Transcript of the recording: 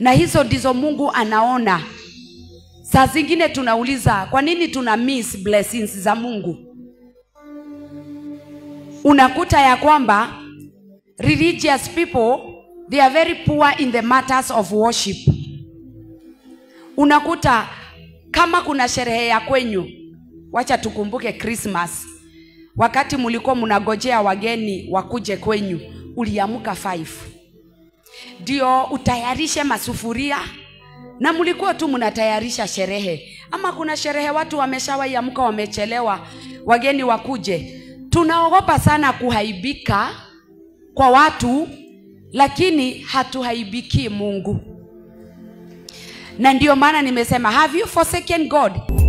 na hizo ndizo mungu anaona saa zingine tunauliza kwa nini tuna miss blessings za mungu unakuta ya kwamba religious people they are very poor in the matters of worship unakuta kama kuna sherehe ya kwenyu wacha tukumbuke christmas wakati mlikuwa mnagojea wageni wakuje kwenyu uliamka 5 ndio utayarishe masufuria na mlikuwa tu mnatayarisha sherehe ama kuna sherehe watu wameshawaiamka wamechelewa wageni wakuje tunaogopa sana kuhaibika kwa watu lakini hatuhaibikii mungu na ndio maana nimesema have you forsaken god